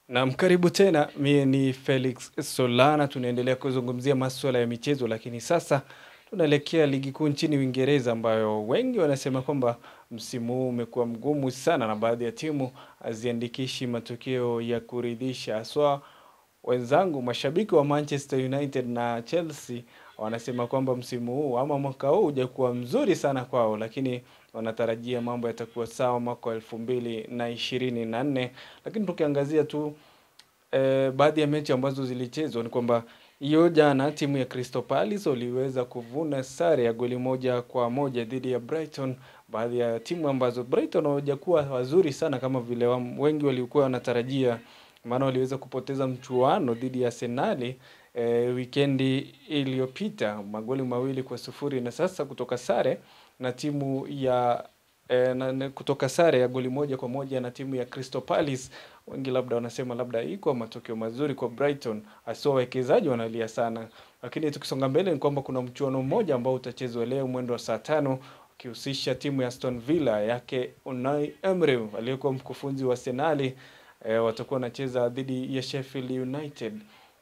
Naam, karibu tena. Mie ni Felix Solana, tunaendelea kuzungumzia maswala ya michezo, lakini sasa tunaelekea ligi kuu nchini Uingereza, ambayo wengi wanasema kwamba msimu huu umekuwa mgumu sana na baadhi ya timu haziandikishi matokeo ya kuridhisha. Haswa wenzangu mashabiki wa Manchester United na Chelsea wanasema kwamba msimu huu ama mwaka huu hujakuwa mzuri sana kwao, lakini wanatarajia mambo yatakuwa sawa mwaka wa elfu mbili na ishirini na nne. Lakini tukiangazia tu eh, baadhi ya mechi ambazo zilichezwa ni kwamba hiyo jana timu ya Crystal Palace waliweza kuvuna sare ya goli moja kwa moja dhidi ya Brighton. Baadhi ya timu ambazo Brighton hawajakuwa wazuri sana kama vile wa- wengi walikuwa wanatarajia, maana waliweza kupoteza mchuano dhidi ya Arsenali eh, wikendi iliyopita magoli mawili kwa sufuri na sasa kutoka sare na timu ya eh, na, na, kutoka sare ya goli moja kwa moja na timu ya Crystal Palace. Wengi labda wanasema labda iko matokeo mazuri kwa Brighton, hasa wawekezaji wanalia sana. Lakini tukisonga mbele ni kwamba kuna mchuano mmoja ambao utachezwa leo mwendo wa saa tano ukihusisha timu ya Aston Villa yake Unai Emery aliyekuwa mkufunzi wa Arsenali eh, watakuwa wanacheza dhidi ya Sheffield United.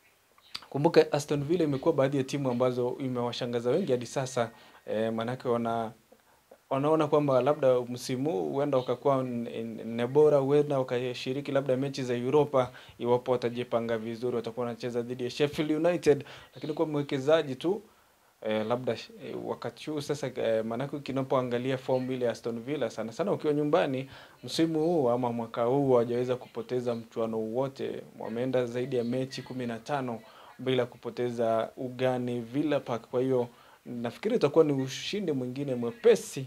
Kumbuka Aston Villa imekuwa baadhi ya timu ambazo imewashangaza wengi hadi sasa eh, maanake wana wanaona kwamba labda msimu huu huenda ukakuwa n- n- ne bora, huenda wakashiriki labda mechi za Europa iwapo watajipanga vizuri, watakuwa wanacheza dhidi ya Sheffield United, lakini kwa mwekezaji tu eh, labda eh, wakati huu sasa eh, maanake kinapoangalia fomu ile ya Aston Villa sana sana ukiwa nyumbani msimu huu ama mwaka huu hawajaweza kupoteza mchuano wote, wameenda zaidi ya mechi kumi na tano bila kupoteza ugani Villa Park. Kwa hiyo nafikiri itakuwa ni ushindi mwingine mwepesi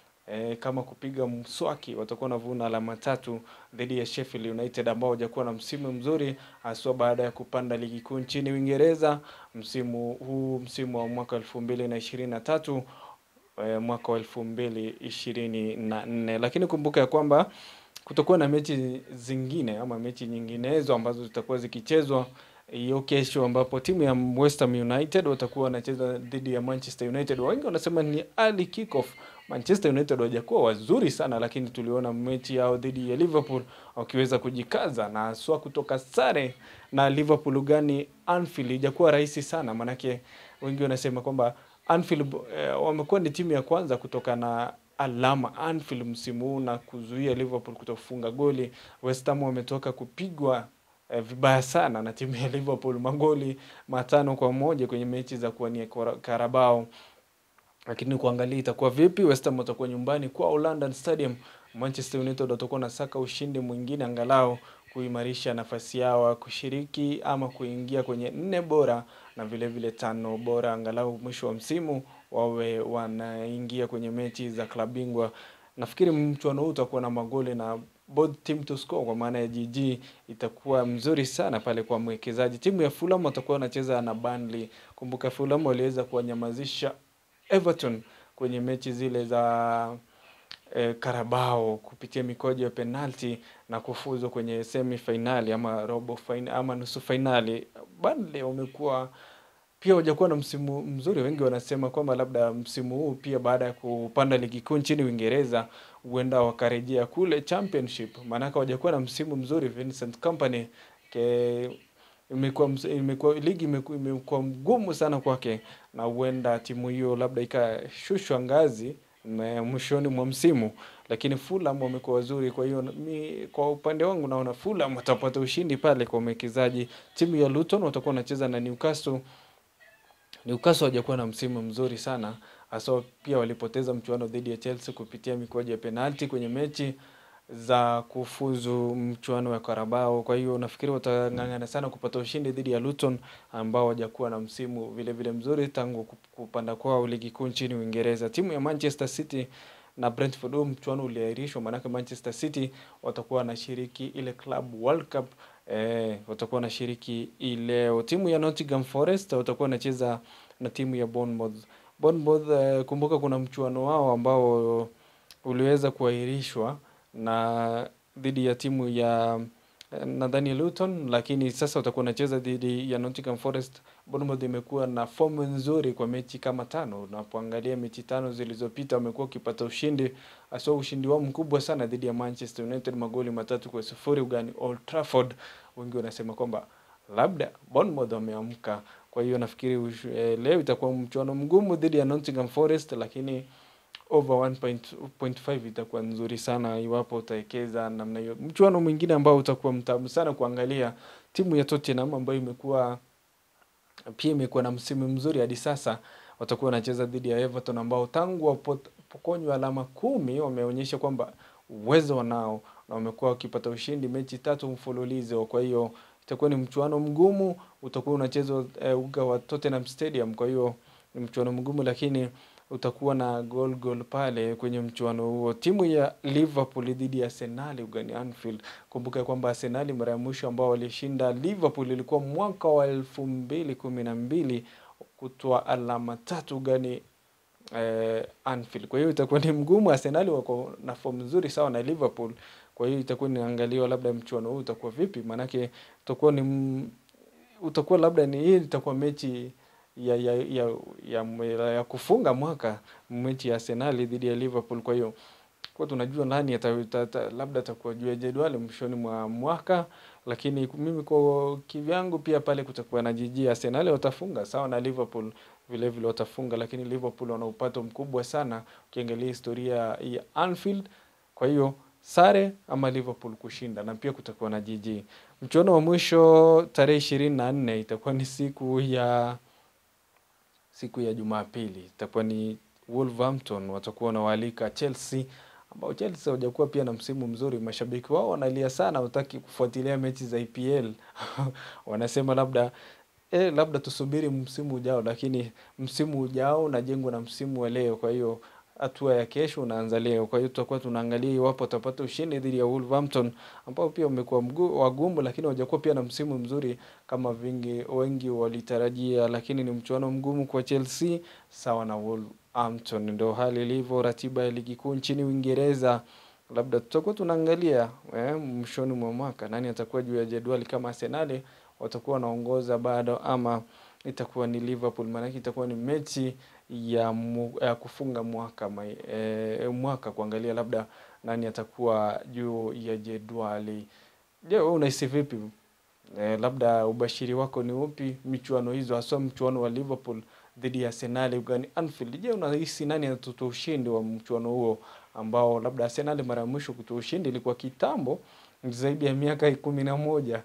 e, kama kupiga mswaki, watakuwa wanavuna alama tatu dhidi ya Sheffield United ambao hawajakuwa na msimu mzuri haswa baada ya kupanda ligi kuu nchini Uingereza msimu huu, msimu wa mwaka elfu mbili na ishirini na tatu eh, mwaka wa elfu mbili ishirini na nne lakini kumbuka ya kwamba kutakuwa na mechi zingine ama mechi nyinginezo ambazo zitakuwa zikichezwa hiyo kesho, ambapo timu ya West Ham United watakuwa wanacheza dhidi ya Manchester United. Wengi wanasema ni early kickoff. Manchester United hawajakuwa wazuri sana, lakini tuliona mechi yao dhidi ya Liverpool wakiweza kujikaza na haswa kutoka sare na Liverpool ugani Anfield ijakuwa rahisi sana, manake wengi wanasema kwamba Anfield eh, wamekuwa ni timu ya kwanza kutoka na alama Anfield msimu huu na kuzuia Liverpool kutofunga goli. West Ham wametoka kupigwa eh, vibaya sana na timu ya Liverpool magoli matano kwa moja kwenye mechi za kuwania Kora- Carabao lakini kuangalia itakuwa vipi. West Ham watakuwa nyumbani kwao London Stadium. Manchester United watakuwa nasaka ushindi mwingine angalau kuimarisha nafasi yao ya kushiriki ama kuingia kwenye nne bora na vile vile tano bora, angalau mwisho wa msimu wawe wanaingia kwenye mechi za klabu bingwa. Nafikiri mchuano huu utakuwa na magoli na both team to score, kwa maana ya GG itakuwa mzuri sana pale kwa mwekezaji. Timu ya Fulham watakuwa wanacheza na Burnley. Kumbuka Fulham waliweza kuwanyamazisha Everton kwenye mechi zile za eh, Carabao kupitia mikojo ya penalti na kufuzu kwenye semi finali ama robo fin ama nusu finali. Burnley wamekuwa pia hawajakuwa na msimu mzuri. Wengi wanasema kwamba labda msimu huu pia baada ya kupanda ligi kuu nchini Uingereza huenda wakarejea kule championship, maanake hawajakuwa na msimu mzuri. Vincent Kompany ke imekuwa ms- imekuwa ligi imeku- imekuwa mgumu sana kwake, na huenda timu hiyo labda ikashushwa ngazi na mwishoni mwa msimu, lakini Fulham wamekuwa wazuri. Kwa hiyo mi, kwa upande wangu naona Fulham watapata ushindi pale kwa mwekezaji. Timu ya Luton watakuwa wanacheza na Newcastle. Newcastle hawajakuwa na msimu mzuri sana hasa pia walipoteza mchuano dhidi ya Chelsea kupitia mikwaju ya penalti kwenye mechi za kufuzu mchuano wa Carabao. Kwa hiyo nafikiri watang'ang'ana sana kupata ushindi dhidi ya Luton ambao hawajakuwa na msimu vile vile mzuri tangu kup- kupanda kwao ligi kuu nchini Uingereza. Timu ya Manchester City na Brentford, huu mchuano uliahirishwa, maanake Manchester City watakuwa wanashiriki ile Club World Cup eh, watakuwa wanashiriki hii leo. Timu ya Nottingham Forest watakuwa wanacheza na timu ya Bournemouth. Bournemouth eh, kumbuka kuna mchuano wao ambao uliweza kuahirishwa na dhidi ya timu ya eh, nadhani Luton, lakini sasa watakuwa wanacheza dhidi ya Nottingham Forest. Bournemouth imekuwa na fomu nzuri kwa mechi kama tano. Unapoangalia mechi tano zilizopita wamekuwa wakipata ushindi, hasa ushindi wao mkubwa sana dhidi ya Manchester United magoli matatu kwa sufuri ugani Old Trafford. wengi wanasema kwamba labda Bournemouth wameamka. Kwa hiyo nafikiri ushu- eh, leo itakuwa mchuano mgumu dhidi ya Nottingham Forest, lakini over 1.5 itakuwa nzuri sana iwapo utawekeza namna hiyo. Mchuano mwingine ambao utakuwa mtamu sana kuangalia, timu ya Tottenham ambayo imekuwa pia imekuwa na msimu mzuri hadi sasa, watakuwa wanacheza dhidi ya Everton ambao tangu wapokonywa alama kumi wameonyesha kwamba uwezo wanao na wamekuwa wakipata ushindi mechi tatu mfululizo. Kwa hiyo itakuwa ni mchuano mgumu, utakuwa unachezwa eh, uga wa Tottenham Stadium. Kwa hiyo ni mchuano mgumu, lakini utakuwa na goal goal pale kwenye mchuano huo. Timu ya Liverpool dhidi ya Arsenal ugani Anfield. Kumbuka kwamba Arsenal mara ya mwisho ambao walishinda Liverpool ilikuwa mwaka wa elfu mbili kumi na mbili kutoa alama tatu ugani eh, Anfield. Kwa hiyo itakuwa ni mgumu. Arsenal wako na fomu nzuri sawa na Liverpool. Kwa hiyo itakuwa inaangaliwa labda mchuano huu utakuwa vipi, maanake utakuwa ni m- utakuwa labda ni hii itakuwa mechi ya ya, ya, ya, ya, ya kufunga mwaka, mechi ya Arsenal dhidi ya Liverpool. Kwa hiyo kwa tunajua nani ata, ata, ata, labda atakuwa juu ya jedwali mwishoni mwa mwaka, lakini mimi kwa kivyangu pia pale kutakuwa na jiji Arsenal watafunga sawa na Liverpool vile vile watafunga, lakini Liverpool wana upato mkubwa sana ukiangalia historia ya Anfield. Kwa hiyo sare ama Liverpool kushinda, na pia kutakuwa na jiji. Mchuano wa mwisho tarehe ishirini na nne itakuwa ni siku ya siku ya Jumapili itakuwa ni Wolverhampton watakuwa wanawaalika Chelsea, ambao Chelsea hawajakuwa pia na msimu mzuri. Mashabiki wao wanalia sana, hawataki kufuatilia mechi za EPL wanasema labda eh, labda tusubiri msimu ujao, lakini msimu ujao unajengwa na msimu wa leo. Kwa hiyo hatua ya kesho unaanza leo. Kwa hiyo tutakuwa tunaangalia iwapo watapata ushindi dhidi ya Wolverhampton ambao pia wamekuwa mgu- wagumu, lakini hawajakuwa pia na msimu mzuri kama vingi wengi walitarajia, lakini ni mchuano mgumu kwa Chelsea sawa na Wolverhampton. Ndio hali ilivyo ratiba ya ligi kuu nchini Uingereza. Labda tutakuwa tunaangalia eh, mwishoni mwa mwaka nani atakuwa juu ya jedwali, kama Arsenal watakuwa wanaongoza bado ama itakuwa ni Liverpool, maanake itakuwa ni mechi ya, mu, ya kufunga mwaka mai, e, mwaka kuangalia labda nani atakuwa juu ya jedwali. Je, wewe unahisi vipi? E, labda ubashiri wako ni upi michuano hizo, haswa mchuano wa Liverpool dhidi ya Arsenal ugani Anfield? Je, unahisi nani atatoa ushindi wa mchuano huo ambao labda Arsenal mara ya mwisho kutoa ushindi ilikuwa kitambo, zaidi ya miaka kumi na moja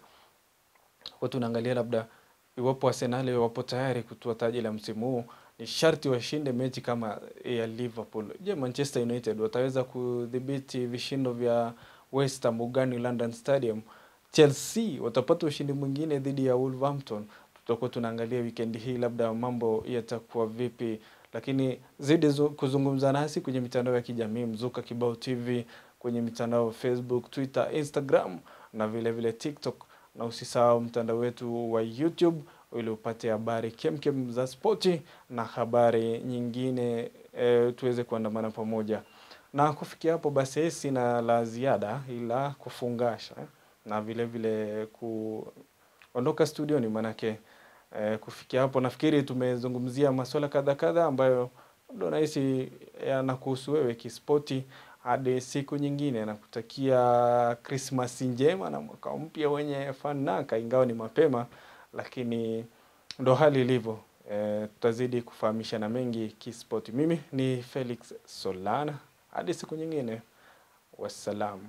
kwa tunaangalia labda iwapo Arsenal wapo tayari kutoa taji la msimu huu, ni sharti washinde mechi kama ya Liverpool. Je, Manchester United wataweza kudhibiti vishindo vya West Ham ugani London Stadium? Chelsea watapata ushindi mwingine dhidi ya Wolverhampton? Tutakuwa tunaangalia wikendi hii, labda mambo yatakuwa vipi, lakini zidi zu- kuzungumza nasi kwenye mitandao ya kijamii Mzuka Kibao TV, kwenye mitandao Facebook, Twitter, Instagram na vile vile TikTok na usisahau mtandao wetu wa YouTube ili upate habari kemkem za spoti na habari nyingine e, tuweze kuandamana pamoja. Na kufikia hapo basi, sina la ziada ila kufungasha na vile vile kuondoka studioni, manake e, kufikia hapo nafikiri tumezungumzia masuala kadha kadha ambayo labda nahisi yanakuhusu wewe kispoti. Hadi siku nyingine, nakutakia Krismasi njema na mwaka mpya wenye fanaka, ingawa ni mapema, lakini ndo hali ilivyo. E, tutazidi kufahamishana mengi kispoti. Mimi ni Felix Solana, hadi siku nyingine, wassalam.